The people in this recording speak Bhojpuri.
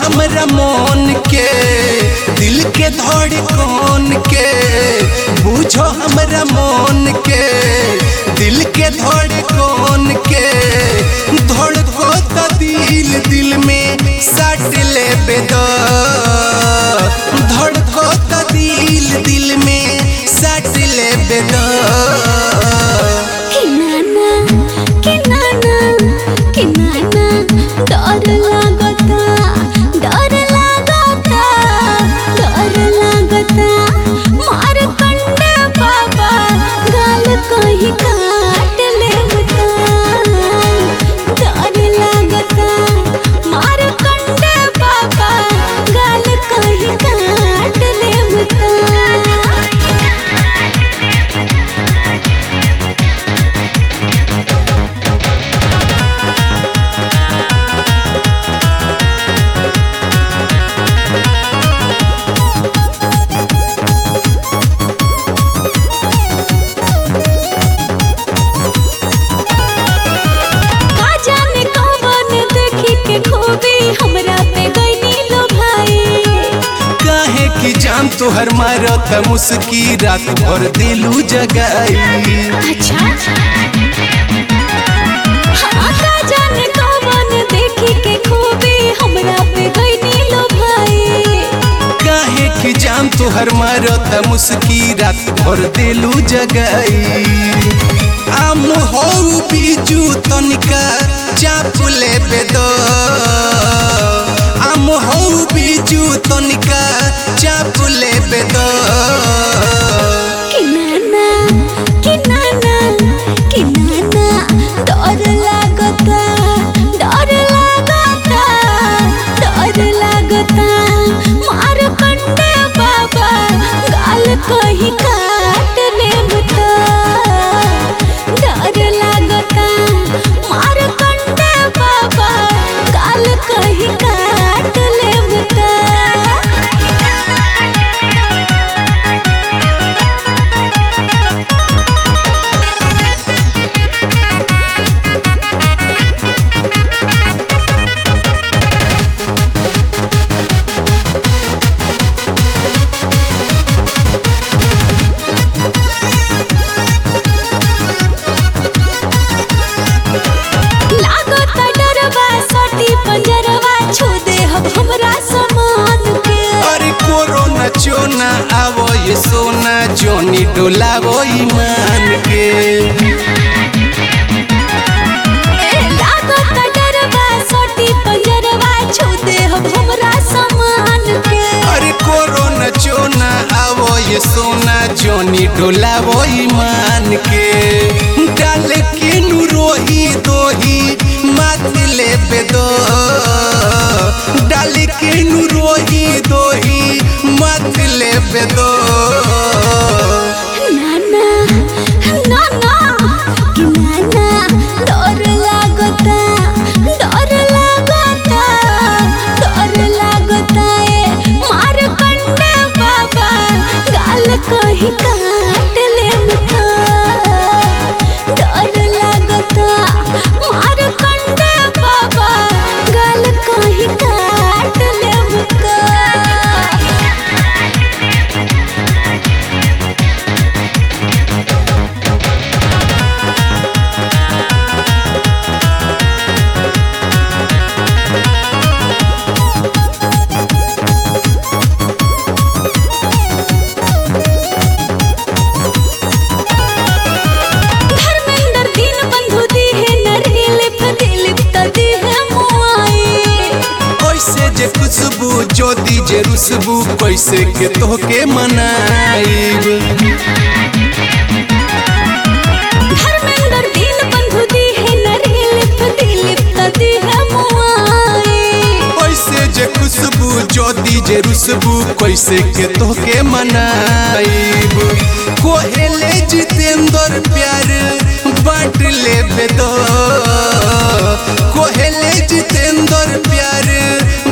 हमरा मन के दिल के धड़कन के बुझो हमरा मन के दिल के धड़कन के धड़को त दिल दिल में सट ले बेदा धड़को त दिल दिल में सट ले बेदा कि नाना कि नाना कि नाना डर लागता डर लागता डर लागता मार कंडे बाबा गाल कहीं काट लेवता डर लागता मार कंडे बाबा गाल कहीं काट लेवता का जाने कौन देखी के खूबी हमरा पे गईनी लो भाई काहे की जान तोहर मारत मुस्की रात भर दिलू जगाई अच्छा हाँ का जाने कौन देखी के खूबी हमरा पे गईनी लो भाई काहे की जान तोहर मारत मुस्की रात भर दिलू जगाई आम हो बीजू तनिका चाप ले बेदो आम हो बीजू तनिका चाप ले बेदो कि नाना कि नाना कि नाना डर लागता डर लागता डर लागता मार कंडे बाबा गाल कहीं काट लेवता डर लागता मार कंडे बाबा गाल कहीं काट लेवता लागत डरवा सटी पंजरवा छू दे हम हमरा समान के अरे कोरोना चोना आवो ये सोना जोनी डोलावो ईमान के ए लागत डरवा सटी पंजरवा छू दे हम हमरा समान के अरे कोरोना चोना आवो ये सोना जोनी डोलावो ईमान के डाल के नु रोही दोही मात ले बेदो डाल के नु रोही दोही मात ले बेदो नाना नाना कि नाना डर लागता डर लागता डर लागता ए मार कंडे बाबा गाल कहीं काट लेवता डर लागता मार कंडे बाबा गाल कहीं काट लेवता धर्मेंद्र दीन बंधु दी है नरेले फदिलिप तदी है मुआई कैसे जे खुशबू ज्योति जे रुसबू कैसे के तोहके मनाइब धर्मेंद्र दीन बंधु दी है नरेले फदिलिप तदी है मुआई कैसे जे खुशबू ज्योति जे रुसबू कैसे के तोहके मनाइब कोहेले जितेंद्र प्यार बांट ले बेदो कोहेले जितेंद्र प्यार